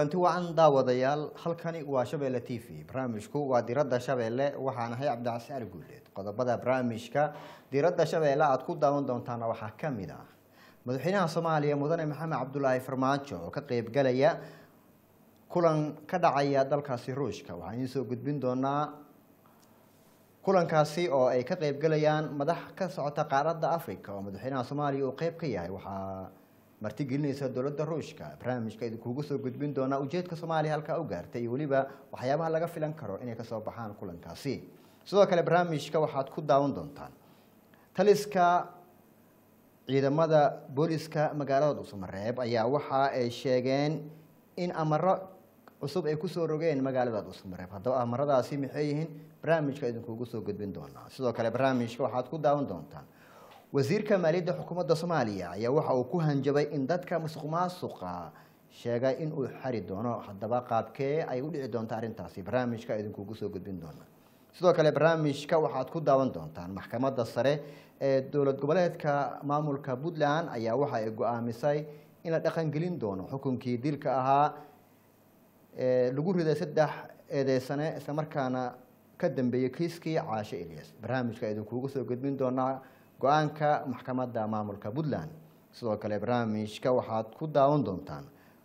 kulanti wacan daawadayaal halkani waa shabeelle t v barnaamijku waa diradda shabeelle waxaan ahay cabdicasi ali guuleed qodobada barnaamijka diradda shabeelle aada ku daawan doontaana waxaa ka mid ah madaxweynaha soomaaliya mudane maxamed cabdulaahi farmaajo oo ka qeybgalaya kulan ka dhacaya dalkaasi ruushka waxaan idiin soo gudbin doonaa kulankaasi oo ay ka qeybgalayaan madax ka socota qaaradda africa oo madaxweynaha soomaaliya uu qeyb ka yahay waxaa martigelinaysa dowladda ruushka barnaamijka idinkuugu soo gudbin doonaa ujeedka soomaaliya halkaa u gaartay iyo weliba waxyaabaha laga filan karo inay kasoo baxaan kulankaasi sidoo kale barnaamijka waxaad ku daawan doontaan taliska ciidamada booliska magaalada dhuusamareeb ayaa waxa ay sheegeen in amaro cusub ay kusoo rogeen magaalada dhuusamareeb haddaba amaradaasi maxay yihiin barnaamijka idinkuugu soo gudbin doonaa sidoo kale barnaamijka waxaad ku daawan doontaan wasiirka maaliyadda xukuumadda soomaaliya ayaa waxa uu ku hanjabay in dadka musuq maasuqa sheegay in uu xari doono haddaba qaabkee ay u dhici doonta arrintaasi barnaamijka idinkuugu soo gudbin doona sidoo kale barnaamijka waxaad ku daawan doontaan maxkamadda sare ee dowlad goboleedka maamulka puntland ayaa waxa ay go-aamisay in la dhaqangelin doono xukunkii dilka ahaa ee lagu riday saddex eedeysane islamarkaana ka dambeeyey kiiskii caasho elias barnaamijka idinkuugu soo gudbin doonaa go-aanka maxkamadda maamulka puntland sidoo kale barnaamijka waxaad ku daawan doontaan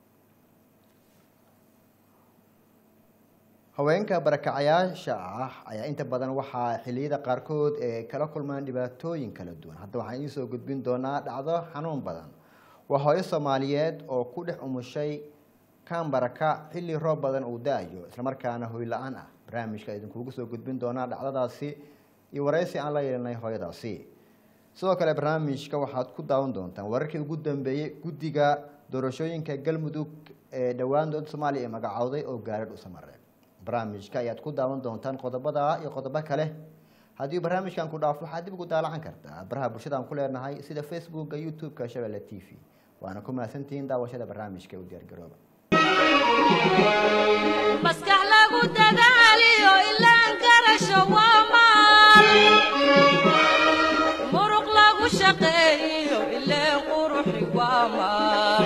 haweenka barakacayaasha ah ayaa inta badan waxaa xiliyada qaarkood ee kala kulmaan dhibaatooyin kala duwan hadda waxaan idiin soo gudbin doonaa dhacdo xanuun badan waa hooyo soomaaliyeed oo ku dhex umushay kambaraka xilli roob badan uu da-ayo islamarkaana hoy la-aan ah barnaamijka idinkuugu soo gudbin doonaa dhacdadaasi iyo waraysi aan la yeelanay hooyadaasi sidoo kale barnaamijka waxaad ku daawan doontaan wararkii ugu dambeeyey guddiga doorashooyinka galmudug ee dhowaan dowladda soomaaliya ee magacowday oo gaaray dhuusamareeb barnaamijka ayaad ku daawan doontaan qodobada iyo qodobo kale haddii barnaamijkan ku dhaafo waxaad dib ugu daalacan kartaa baraha bulshadaan ku leenahay sida facebooka youtube-ka shabeelle t v waana ku mahadsantihiin daawashada barnaamijka u diyaargarooba maskax lagu dadaaliyo ilaan garasho waa maal muruq lagu shaqeeyo ileen quruxi waa maal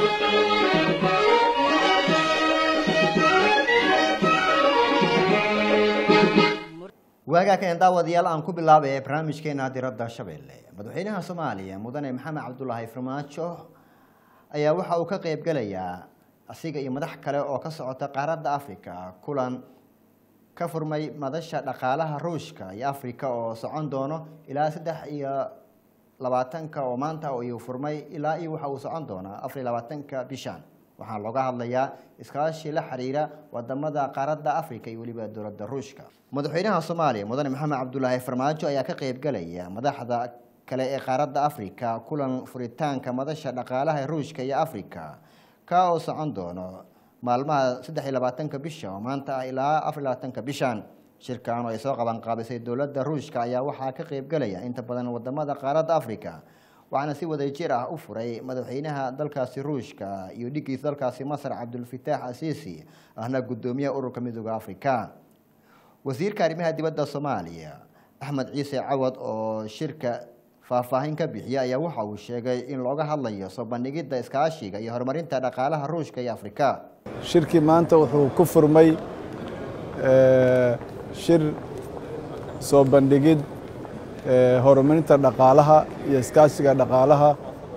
waagaa kan daawadayaal aan ku bilaabay barnaamijkeena diradda shabeelle madaxweynaha soomaaliya mudane maxamed cabdulaahi farmaajo ayaa waxa uu ka qeybgalayaa asiga iyo madax kale oo ka socota qaaradda africa kulan ka furmay madasha dhaqaalaha ruushka iyo africa oo socon doono ilaa saddex iyo labaatanka oo maanta iyuu furmay ilaa iyo waxa uu socon doonaa afar iyo labaatanka bishan waxaa looga hadlayaa iskaashi la xiriira wadamada qaaradda africa iyo weliba dowladda ruushka madaxweynaha soomaaliya mudane maxamed cabdulaahi farmaajo ayaa ka qeybgalaya madaxda kale ee qaaradda africa kulan furitaanka madasha dhaqaalaha ruushka iyo africa ka oo socon doono maalmaha saddex iyo labaatanka bisha oo maanta ah ilaa afar iyo labaatanka bishan shirkan oo ay soo qabanqaabisay dowladda ruushka ayaa waxaa ka qeybgalaya inta badan wadamada qaaradda africa waxaana si wadajir ah u furay madaxweynaha dalkaasi ruushka iyo dhigiisa dalkaasi masar cabdulfataax asiisi ahna guddoomiyaha ururka midooda africa wasiirka arrimaha dibadda soomaaliya axmed ciise cawad oo shirka faahfaahin ka bixiya ayaa waxa uu sheegay in looga hadlayo soo bandhigidda iskaashiga iyo horumarinta dhaqaalaha ruushka iyo afrika shirkii maanta wuxuu ku furmay shir soo bandhigid horumarinta dhaqaalaha iyo iskaashiga dhaqaalaha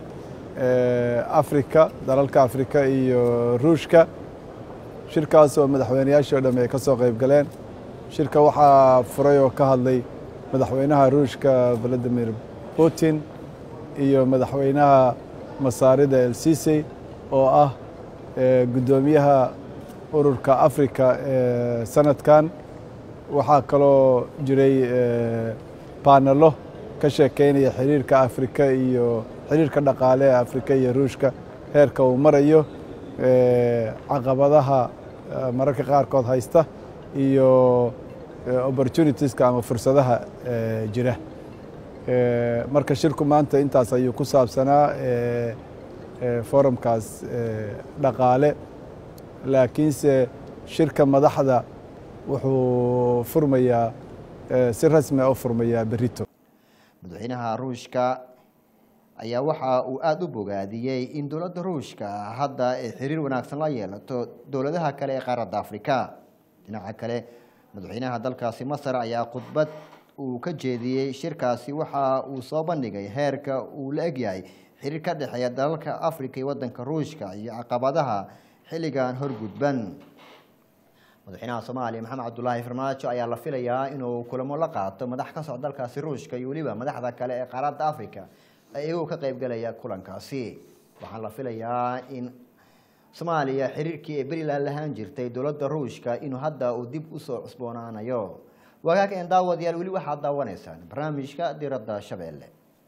afrika dalalka afrika iyo ruushka shirkaas oo madaxweynayaashii o dham ay ka soo qayb galeen shirka waxaa furay oo ka hadlay madaxweynaha ruushka valadimir putin iyo madaxweynaha masaarida el sisi oo ah guddoomiyaha ururka africa ee sanadkan waxaa kaloo jiray baanalo ka sheekeynaya xiriirka afrika iyo xiriirka dhaqaale ee afrika iyo ruushka heerka uu marayo caqabadaha mararka qaarkood haysta iyo opportunitieska ama fursadaha jira marka shirku maanta intaas ayuu ku saabsanaa forumkaas dhaqaale laakiinse shirka madaxda wuxuu furmayaa si rasmi a u furmayaa berito madaxweynaha ruushka ayaa waxa uu aada u bogaadiyey in dowladda ruushka hadda ay xiriir wanaagsan la yeelato dowladaha kale ee qaaradda afrika dhinaca kale madaxweynaha dalkaasi masar ayaa khudbad uu ka jeediyey shirkaasi waxa uu soo bandhigay heerka uu la egyahay xiriir ka dhexeeya dalalka afrika iyo wadanka ruushka iyo caqabadaha xilligan horgudban madaxweynaha soomaaliya maxamed cabdulaahi farmaajo ayaa la filayaa inuu kulamo la qaato madax ka socda dalkaasi ruushka iyo weliba madaxda kale ee qaaradda africa iyagoo ka qeybgalaya kulankaasi waxaan la filayaa in soomaaliya xiriirkii ee beriland lahaan jirtay dowladda ruushka inuu hadda uu dib usoo cusboonaanayo waagaag een daawadayaal weli waxaad daawanaysaan barnaamijka diradda shabeelle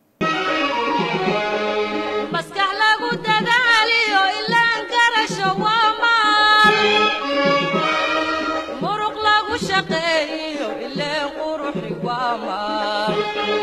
maskax lagu dadaaliyo ilaan garasho waa maal muruq lagu shaqeeyo ileen quruxi waa maal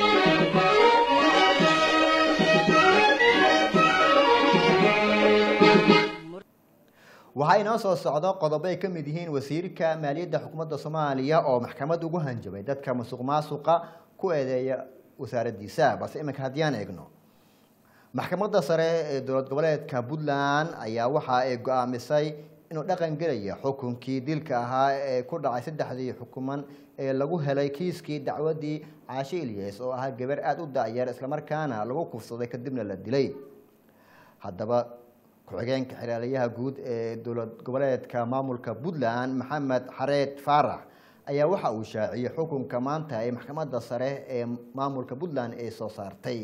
waxaa inoo soo socdo qodobo ay ka mid yihiin wasiirka maaliyadda xukuumadda soomaaliya oo maxkamad ugu hanjabay dadka masuq maasuqa ku eedeeya wasaaraddiisa balse iminka haddiyaan eegno maxkamadda sare ee dowlad goboleedka puntland ayaa waxa ay go-aamisay inuu dhaqan gelaya xukunkii dilka ahaa ee ku dhacay saddexdii xukuman ee lagu helay kiiskii dacwadii caashe ilyas oo ahaa gabar aada u da-yar islamarkaana lagu kufsaday kadibna la dilay haddaba ku-xigeenka xiraaliyaha guud ee dowlad goboleedka maamulka puntland maxamed xareed faarax ayaa waxa uu shaaciyey xukunka maanta ee maxkamadda sare ee maamulka puntland ee soo saartay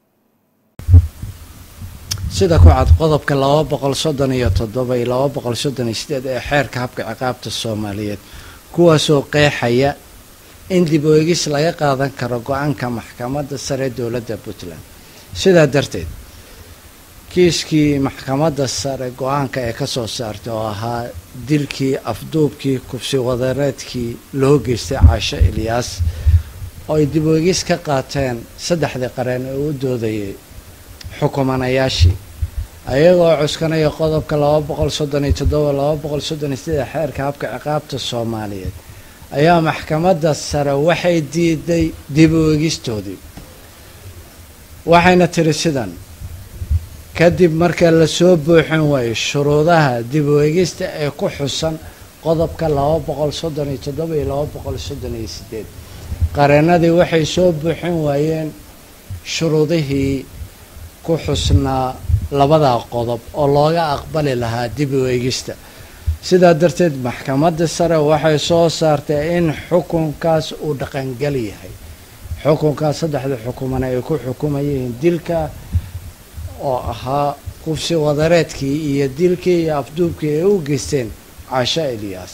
sida ku cad qodobka laba boqol soddon iyo toddoba iyo laba boqol soddon iyo sideed ee xeerka habka ciqaabta soomaaliyeed kuwaasoo qeexaya in dib oegis laga qaadan karo go-aanka maxkamadda sare dowladda puntland sidaa darteed kiiskii maxkamadda sare go-aanka ee ka soo saartay oo ahaa dilkii afduubkii kubsi wadareedkii loo geystay caasho ilyaas oo ay dib oegis ka qaateen saddexdii qareen ee u doodayay xukumanayaashii ayagoo cuskanaya qodobka laba boqol soddon iyo toddoba laba boqol soddon iyo sideed xeerka habka ciqaabta soomaaliyeed ayaa maxkamadda sare waxay diiday dib oegistoodii waxayna tiri sidan kadib marka lasoo buuxin waayo shuruudaha dib oegista ee ku xusan qodobka laba boqol soddon iyo toddoba iyo laba boqol soddon iyo sideed qareenadii waxay soo buuxin waayeen shuruudihii ku xusnaa labadaa qodob oo looga aqbali lahaa dib oegista sidaa darteed maxkamadda sare waxay soo saartay in xukunkaas uu dhaqangal yahay xukunkaas saddexda xukumana ay ku xukumayeen dilka oo ahaa kufsi wadareedkii iyo dilkii iyo afduubkii ay u geysteen caasho eliyas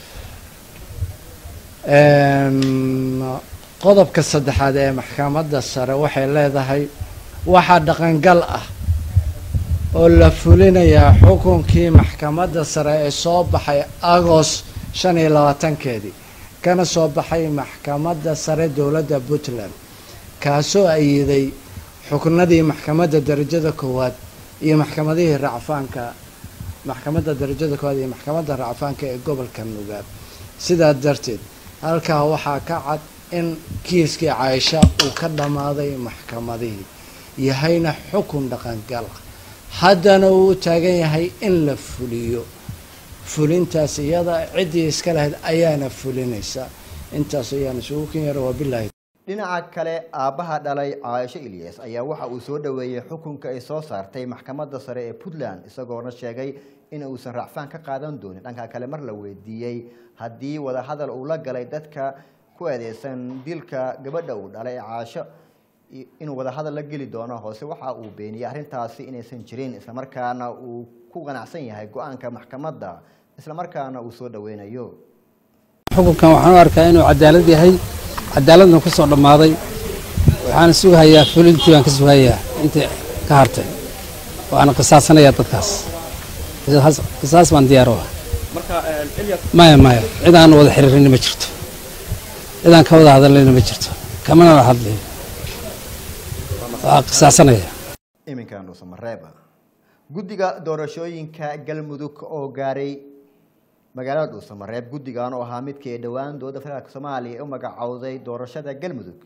qodobka saddexaad ee maxkamadda sare waxay leedahay waxaa dhaqangal ah oo la fulinayaa xukunkii maxkamadda sare ee soo baxay agost shan iyo labaatankeedii kana soo baxay maxkamadda sare dowladda puntland kaasoo ayiday xuknadii maxkamadda darajada koowaad iyo maxkamadihii racfaanka maxkamadda darajada koowaad iyo maxkamadda racfaanka ee gobolka nugaab sidaa darteed halkaa waxaa ka cad in kiiskii caaisha uu ka dhammaaday maxkamadihii yahayna xukun dhaqangal ah haddana uu u taagan yahay in la fuliyo fulintaas iyada ciddii iska lahayd ayaana fulinaysa intaas ayaan isugu ken yara wabilahi dhinaca kale aabbaha dhalay caaisho ilyas ayaa waxa uu soo dhoweeyey xukunka ay soo saartay maxkamadda sare ee puntland isagoona sheegay in uusan racfaan ka qaadan doonin dhanka kale mar la weydiiyey haddii wadahadal uu la galay dadka ku eedeysan dilka gabadha uu dhalay ee caasho inuu wadahadal la geli doono hoose waxa uu beeniyey arrintaasi inaysan jirin islamarkaana uu ku qanacsan yahay go-aanka maxkamadda islamarkaana uu soo dhoweynayo xukunkan waxaan u arkaa inuu cadaalad yahay cadaaladna ku soo dhammaaday waxaana sugahayaa fulintii baan ka sugahayaa intii ka hartay waana qisaasanayaa dadkaas qisaas baan diyaar u ah maya maya cid aan wada xiriirin ma jirto cid aan ka wada hadallayna ma jirto kamana la hadlayo waa qisaasanaya iminkan dhuusamareeba guddiga doorashooyinka galmudug oo gaaray magaalada dhuusamareeb guddigan oo ahaa midkii ay dhowaan dowladda federaalk soomaaliya u magacowday doorashada galmudug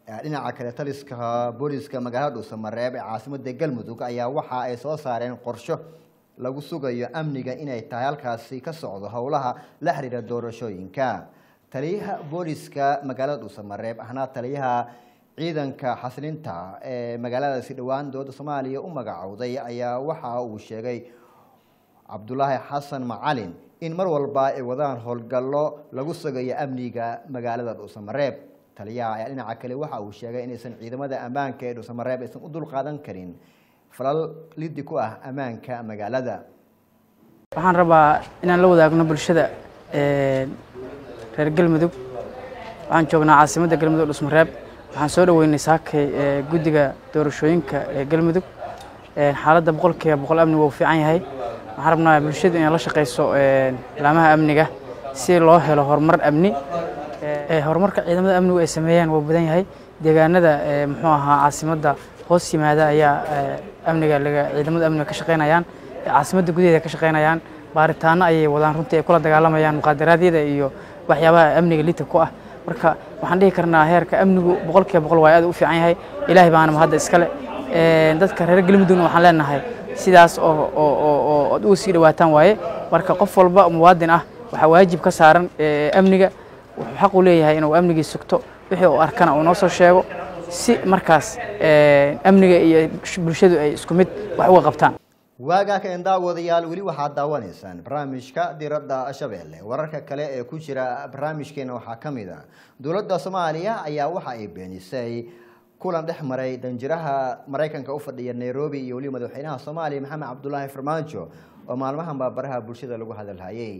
dhinaca kale taliska booliska magaalada dhuusamareeb ee caasimada galmudug ayaa waxa ay soo saareen qorsho lagu sugayo amniga inay tahay halkaasi ka socdo howlaha la xiriira doorashooyinka taliyaha booliska magaalada dhuusamareeb ahna taliyaha ciidanka xasilinta ee magaaladaasi dhowaan dowladda soomaaliya u magacowday ayaa waxa uu sheegay cabdulaahi xasan macalin in mar walba ay wadaan howlgallo lagu sugayo amniga magaalada dhuusamareeb taliyaha ayaa dhinaca kale waxa uu sheegay inaysan ciidamada ammaanka ee dhuusamareeb aysan u dulqaadan karin falal lidi ku ah ammaanka magaalada waxaan rabaa inaan la wadaagno bulshada reer galmudug waxaan joognaa caasimadda galmudug dhusmareeb waxaan soo dhoweynay saakay guddiga doorashooyinka ee galmudug xaaladda boqolkiiba boqol amnigu uu fiican yahay waxaan rabnaa bulshadu inay la shaqayso laamaha amniga si loo helo horumar amni horumarka ciidamada amnigu ay sameeyaan waa badan yahay deegaanada muxuu ahaa caasimadda hoos yimaada ayaa amniga laga ciidamada amniga ka shaqaynayaan caasimadda gudaheeda ka shaqaynayaan baaritaano ayay wadaan runtii ay kula dagaalamayaan muqaadaraadyada iyo waxyaabaha amniga lita ku ah marka waxaan dhihi karnaa heerka amnigu boqolkiiba boqol waa aad u fiican yahay ilaahay baana mahadda iskale dadka reer galmudugna waxaan leenahay sidaas oo oo ad uga sii dhawaataan waaye marka qof walba muwaadin ah waxaa waajib ka saaran amniga wuxuu xaq u leeyahay inuu amnigii sugto wixii uu arkana uu noo soo sheego si markaas amniga iyo bulshadu ay isku mid wax uga qabtaan waagaa ka daawadayaal weli waxaad daawanaysaan barnaamijka diradda shabeelle wararka kale ee ku jira barnaamijkeena waxaa ka mid a dowladda soomaaliya ayaa waxa ay beenisay kulan dhex maray danjiraha maraykanka u fadhiya nairobi iyo weliba madaxweynaha soomaaliya maxamed cabdulaahi farmaajo oo maalmahan baabaraha bulshada lagu hadalhayay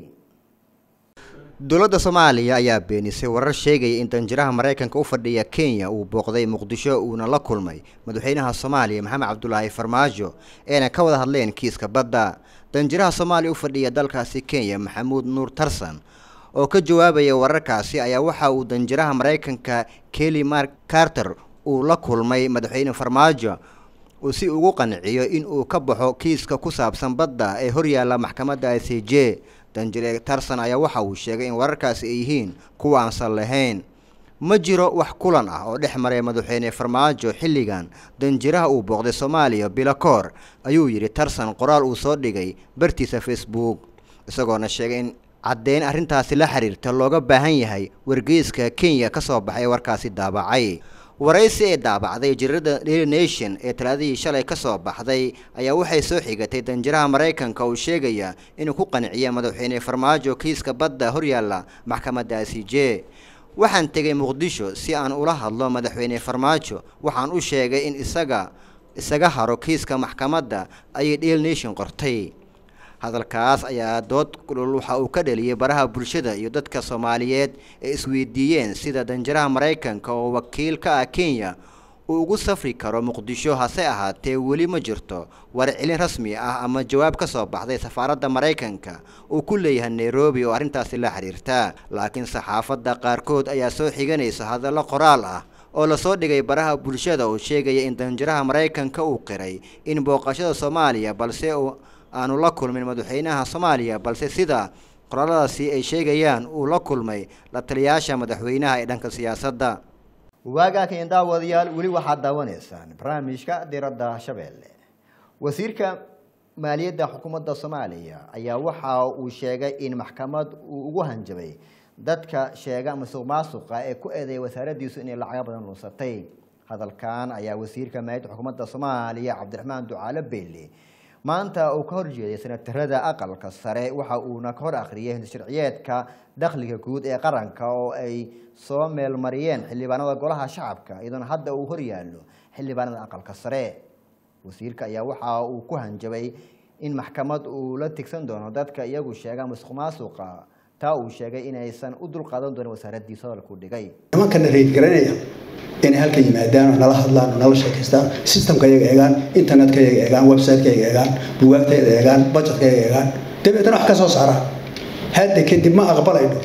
dowladda soomaaliya ayaa beenisay warar sheegaya in danjiraha maraykanka u fadhiya kenya uu booqday muqdisho uuna la kulmay madaxweynaha soomaaliya maxamed cabdulaahi farmaajo eena ka wada hadleen kiiska badda danjiraha soomaaliya u fadhiya dalkaasi kenya maxamuud nuur tarsan oo ka jawaabaya wararkaasi ayaa waxa uu danjiraha maraykanka kelly mark carter uu la kulmay madaxweyne farmaajo uu si ugu qanciyo in uu ka baxo kiiska ku saabsan badda ee horyaalla maxkamadda i c j danjire tarson ayaa waxa uu sheegay in wararkaasi ay yihiin kuwa aansan lahayn ma jiro wax kulan ah oo dhex maray madaxweyne farmaajo xilligan danjiraha uu booqday soomaaliya bilakoor ayuu yidhi tarson qoraal uu soo dhigay bartiisa facebook isagoona sheegay in caddeyn arrintaasi la xiriirta looga baahan yahay wargeyska kenya ka soo baxay warkaasi daabacay waraysi ee daabacday jirada daily nation ee talaadihii shalay ka soo baxday ayaa waxay soo xigatay danjiraha maraykanka uu sheegaya inuu ku qanciya madaxweyne farmaajo kiiska badda horyaalla maxkamadda i c j waxaan tegay muqdisho si aan ula hadlo madaxweyne farmaajo waxaan u sheegay in isaga isaga haro kiiska maxkamadda ayay daily nation qortay hadalkaas ayaa dood kulul waxa uu ka dhaliyay baraha bulshada iyo dadka soomaaliyeed ee isweydiiyeen sida danjiraha maraykanka oo wakiil ka ah kenya uu ugu safri karo muqdisho hase ahaatee weli ma jirto warcelin rasmi ah ama jawaab ka soo baxday safaaradda maraykanka uu ku leeyahay nairobi oo arrintaasi la xiriirta laakiin saxaafadda qaarkood ayaa soo xiganaysa hadallo qoraal ah oo lasoo dhigay baraha bulshada oo sheegaya in danjiraha maraykanka uu qiray in booqashada soomaaliya balse uu aanu la kulmin madaxweynaha soomaaliya balse sida qoraaladaasi ay sheegayaan uu la kulmay la taliyaasha madaxweynaha ee dhanka siyaasadda waagaa kain daawadayaal weli waxaad daawanaysaan barnaamijka diradda shabeelle wasiirka maaliyadda xukuumadda soomaaliya ayaa waxa uu sheegay in maxkamad uu ugu hanjabay dadka sheega masuq maasuqa ee ku eedeeya wasaaraddiisu inay lacago badan lunsatay hadalkan ayaa wasiirka maaliyadda xukuumadda soomaaliya cabdiraxmaan ducaale beyle maanta uu ka horjeeday senatarada aqalka sare waxa uuna ka hor akhriyay sharciyeedka dakhliga guud ee qaranka oo ay soo meelmariyeen xildhibaanada golaha shacabka iyadoona hadda uu horyaallo xildhibaanada aqalka sare wasiirka ayaa waxa uu ku hanjabay in maxkamad uu la tigsan doono dadka iyagu sheega masuq maasuqa taa uu sheegay inaysan u dulqaadan doonin wasaaraddiisa hadalkuu dhigay nimankana rayd garanaya inay halkan yimaadaan oo nala hadlaan oo nala sheekaystaan systemka yaga eegaan internetka yaga eegaan websiteka yaga eegaan bugaagtayda eegaan budgetka yaga eegaan dabeetana wax ka soo saaraan hadda kadib ma aqbalayno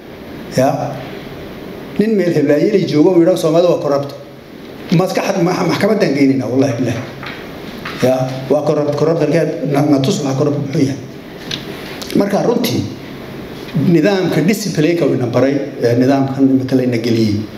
ya nin meel heblaayelay joogo uu yidhaho soomaalida waa corrupt maskaxad maxkamaddaan geynayna wallahi bilahi ya waa corrupt corruptalkeed na tus waxa corrupt muxuu yahay marka runtii nidaamka disciplineka ina baray nidaamkan imika layna geliyey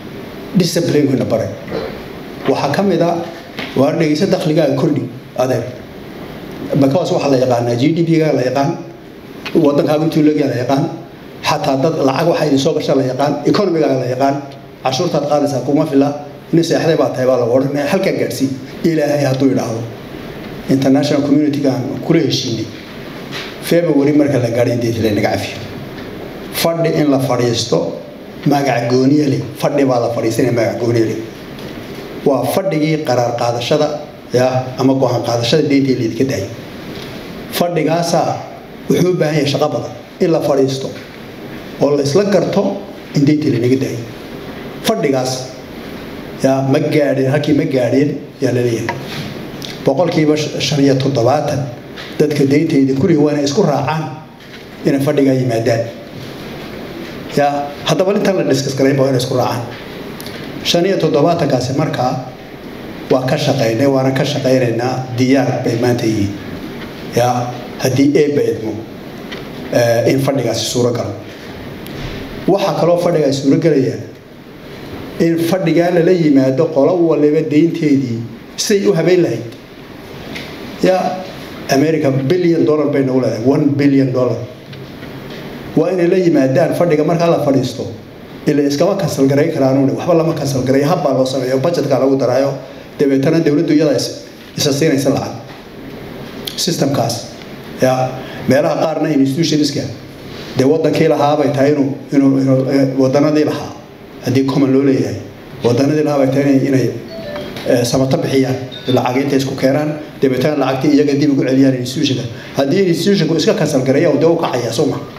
disciplinekuna baray waxaa ka mid a waa dhegeysa dakhligaaga kordhi adeeg because waxaa la yaqaanaa g d p-ga la yaqaan wadankaaga intuu leegyaa la yaqaan xataa dad lacag waxaa idin soo gasha la yaqaan economigaaga la yaqaan cashuurtaad qaadaysaa kuma fila nin seexday baa tahay baa lagu odhanaya halkaa gaadhsii ilaahay hadduu idhaahdo international community-gaan kula heshiinay february marka la gaadhay deetile naga cafiyo fadhi in la fadhiisto magac gooniye leh fadhi baa la fadhiisanaya magac gooniye leh waa fadhigii qaraar qaadashada ya ama go-aan qaadashada deynta laydinka daayay fadhigaasaa wuxuu u baahan yahay shaqo badan in la fadhiisto oo la isla garto in deynta laynaga daayay fadhigaas yaa ma gaadheen halkii ma gaadheen yaa laleeyahay boqolkiiba shan iyo toddobaatan dadka deyntayda kurihi waa inay isku raacaan inay fadhigaa yimaadaan yaa haddaba intan la diskas garaynba waa inay isku raacaan shan iyo toddobaatankaasi markaa waa ka shaqaynay waana ka shaqaynaynaa diyaar bay maanta yihiin yaa haddii eebba idmo in fadhigaasi suuro galo waxaa kaloo fadhigaasi suuro gelaya in fadhigaa lala yimaado qolo waliba deynteedii siday u habeyn lahayd yaa america billion dollar bay nagu leedahay one billion dollar waa inay la yimaadaan fadhiga markaa la fadhiisto ila iskama kansal garayn karaanune waxba lama kansal garay habbaa loo sameeyo budgetka lagu daraayo dabeetana dowladdu iyada isa siinaysa lacag systemkaas ya meelaha qaarna institutionska dee wadankii lahaabay tahay inuu inuu inuu wadanadii lahaa haddii common loo leeyahay wadanadii lahaabay tahay inay samato bixiyaan lacag intay isku keenaan dabeetana lacagtii iyaga dib ugu celiyaan institutionka haddii institutionku iska kansal gareeya dee u kacaya soo ma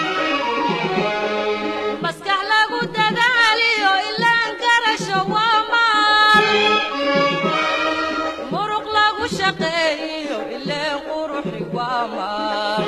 maskax lagu dadaaliyo ilaan garasho waa maal muruq lagu shaqeeyo ileen quruxi waa maal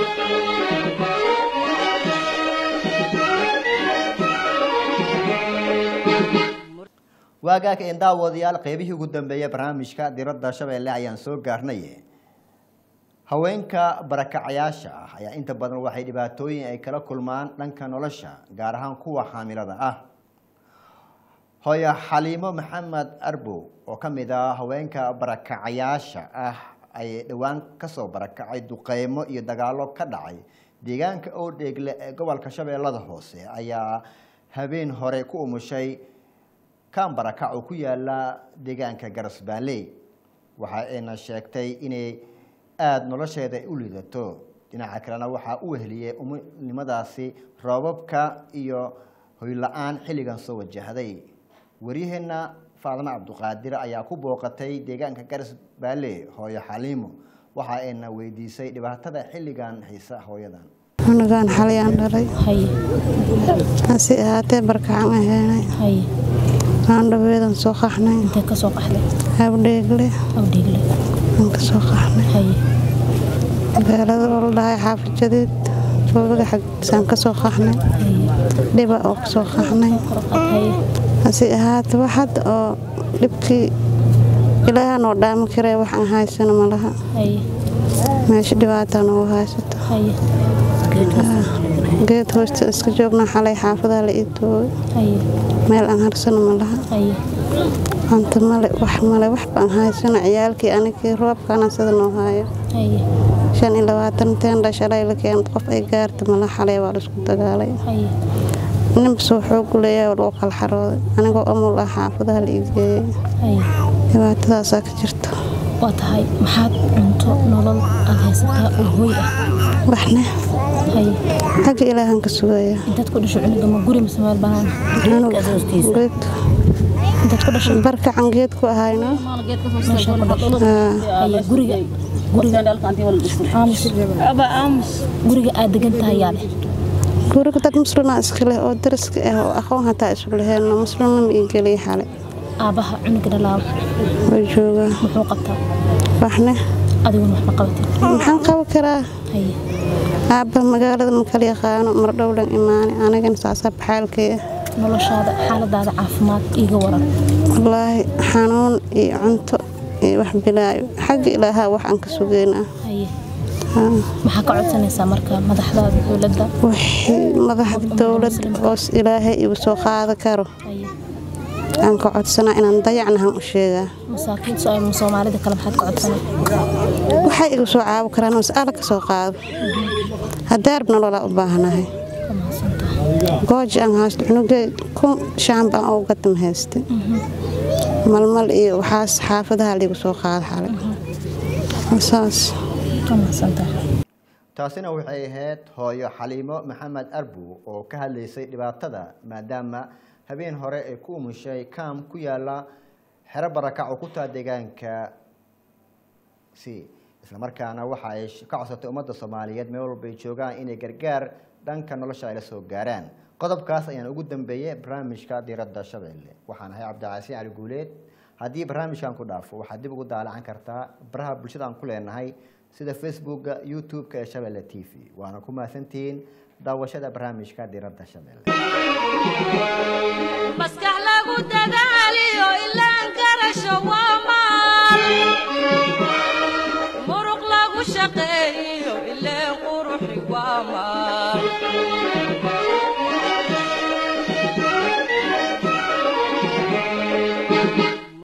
waagaaka een daawadayaal qeybihii ugu dambeeyay barnaamijka diradda shabeelle ayaan soo gaarnay haweenka barakacayaasha ah ayaa inta badan waxay dhibaatooyin ay kala kulmaan dhanka nolosha gaar ahaan kuwa xaamilada ah hooyo xaliimo maxamed arbow oo ka mid ah haweenka barakacayaasha ah ay dhowaan kasoo barakacay duqeymo iyo dagaalo ka dhacay deegaanka oodheegle ee gobolka shabeellada hoose ayaa habeen hore ku umushay kan barakac oo ku yaala deegaanka garasbaanley waxa ayna sheegtay inay aada nolosheeda ay u lidato dhinaca kalena waxaa u weheliyey umunimadaasi roobabka iyo hoyla-aan xilligan soo wajahday waryaheena faadma cabduqaadir ayaa ku booqatay deegaanka garasbaale hooyo xaliimo waxa ayna weydiisay dhibaatada xilligan haysa hooyadan cunugaan xalayaan dhalay hase ahaatee barkacan aheenay aandhabeedan soo qaxnay abdheegle aan ka soo qaxnay magaalada oo la dhahay xaafid jadiid joogaga xagdiisaan ka soo qaxnay dhiba oo ka soo qaxnay hase ahaatee waxad oo dhibkii ilaaha noo dhaami karee wax aan haysano malaha meesha dhibaataa noogu haysato geed hoosta iska joognaa xalay xaafadaa la ii toogay meel aan harsano malaha cunto male wax male wax baan haysano ciyaalkii anigii roobkaana sida noo haayo shan iyo labaatan teendha shalay la keen qof ay gaarta mala xalay waa laisku dagaalay ninbasoo xoogu leeyahay oo lagu kala xarooday anigoo amul ah xaafadaha la ii geeyey dhibaatadaasaa ka jirta waa tahay maxaad cunto nolol aad haysataa oo hooy ah waxne xagga ilaahan ka sugaya intaad ku dhasho cunuga ma guri mise meel banaan geed intaad ku dhasho barkacan geed ku ahayno meesha ku dhasho haya guriga guriga aamus guriga aad degan tahay yaa leh guriga dad muslimaa iska leh oo dariska ah oo aqoon hataa isu leheenno muslimna ma ii geliya xalay aabbaha cunuga dhalaaba way joogaa muxuu qabtaa waxne adiguna wax ma qabatin maxaan qaban karaa haye aabba magaalada ma kala yaqaano mar dhowlan imaane anigana saasaa baxaalkee noloshaada xaaladaada caafimaad iiga waran wallaahi xanuun iyo cunto iyo wax bilaayo xagga ilaahaa wax aan ka sugeynaa haye maxaa ka codsanaysaa marka madaxdaada dowladda wixii madaxda dowladda hoos ilaahay igu soo qaada karo haye aan ka codsanaa inaan dayacnahan u sheegaa masaakiin soo ama soomaalida kale maxaad ka codsanay waxay igu soo caawi karaan mas'alo ka soo qaado haddii arab nololaa u baahanahay gooji aan haysto cunugay kun shaan baan ugu gadim haysta malmal iyo waxaas xaafadaha liigu soo qaada xalay saas taasina waxay ahayd hooyo xaliimo maxamed arbu oo ka hadlaysay dhibaatada maadaama habeen hore ay ku umushay kaam ku yaala xero barakac oo ku taa deegaanka si islamarkaana waxa ay ka codsatay ummadda soomaaliyeed meel walba ay joogaan inay gargaar dhanka nolosha ay la soo gaaraan qodobkaas ayaan ugu dambeeyey barnaamijka diiradda shabeelle waxaan ahay cabdicasiin cali guuleed haddii barnaamijkan ku dhaafo waxaad dib ugu daalacan kartaa baraha bulshada aan ku leenahay sida facebooka youtube-ka ee shabeelle t v waana ku mahadsantihiin daawashada barnaamijka diiradda shabeelle maskax lagu dadaaliyo ilaan garasho waa maal muruq lagu shaqeeyo ileen quruxi waa maal